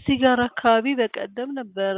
እዚህ ጋር አካባቢ በቀደም ነበረ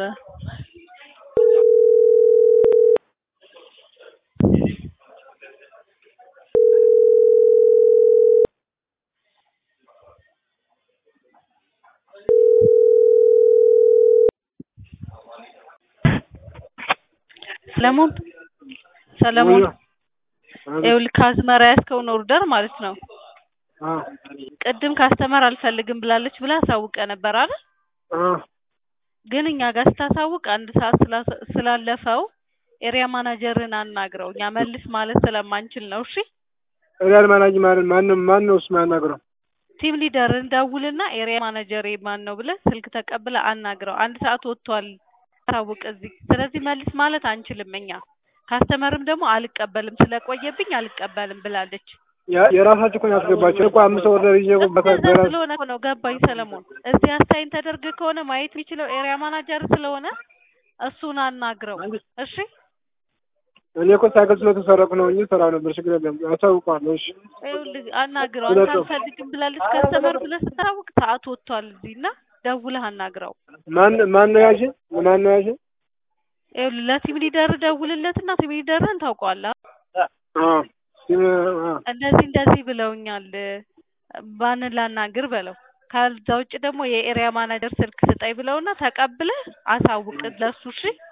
ሰለሞን ሰለሞን ይኸውልህ ከአዝመራ ያዝከውን ኦርደር ማለት ነው ቅድም ካስተመር አልፈልግም ብላለች ብለህ አሳውቀህ ነበር አይደል ግን እኛ ጋር ስታሳውቅ አንድ ሰዓት ስላለፈው ኤሪያ ማናጀርን አናግረው እኛ መልስ ማለት ስለማንችል ነው እሺ ኤሪያ ማናጅ ማለት ማንም ማን ነው እሱ የሚያናግረው ቲም ሊደርን ደውልና ኤሪያ ማናጀር ማን ነው ብለህ ስልክ ተቀብለህ አናግረው አንድ ሰዓት ወጥቷል አሳውቅ እዚህ ስለዚህ መልስ ማለት አንችልም እኛ ካስተመርም ደግሞ አልቀበልም ስለቆየብኝ አልቀበልም ብላለች የራሳችሁ እኮ ነው ያስገባችሁ እኮ አምስት ኦርደር ይዤ እኮ እንደዛ ስለሆነ እኮ ነው ገባኝ ሰለሞን እዚህ አስታይን ተደርግ ከሆነ ማየት የሚችለው ኤሪያ ማናጀር ስለሆነ እሱን አናግረው እሺ እኔ እኮ ሳይክል ስለተሰረቁ ነው እንጂ ሰራ ነበር ችግር የለም አሳውቀዋለሁ እሺ ይኸውልህ አናግረው አንተ አልፈልግም ብላለች ከስተመር ብለህ ስታውቅ ሰዓት ወጥቷል እዚህ እና ደውለህ አናግረው ማን ማን ነው ያልሽኝ ማን ነው ያልሽኝ ይኸውልህ ለቲም ሊደር ደውልለትና ቲም ሊደርህን ታውቀዋለህ አዎ እንደዚህ እንደዚህ ብለውኛል ባንን ላናግር በለው ከዛ ውጭ ደግሞ የኤሪያ ማናጀር ስልክ ስጠኝ ብለውና ተቀብለህ አሳውቅ ለሱ እሺ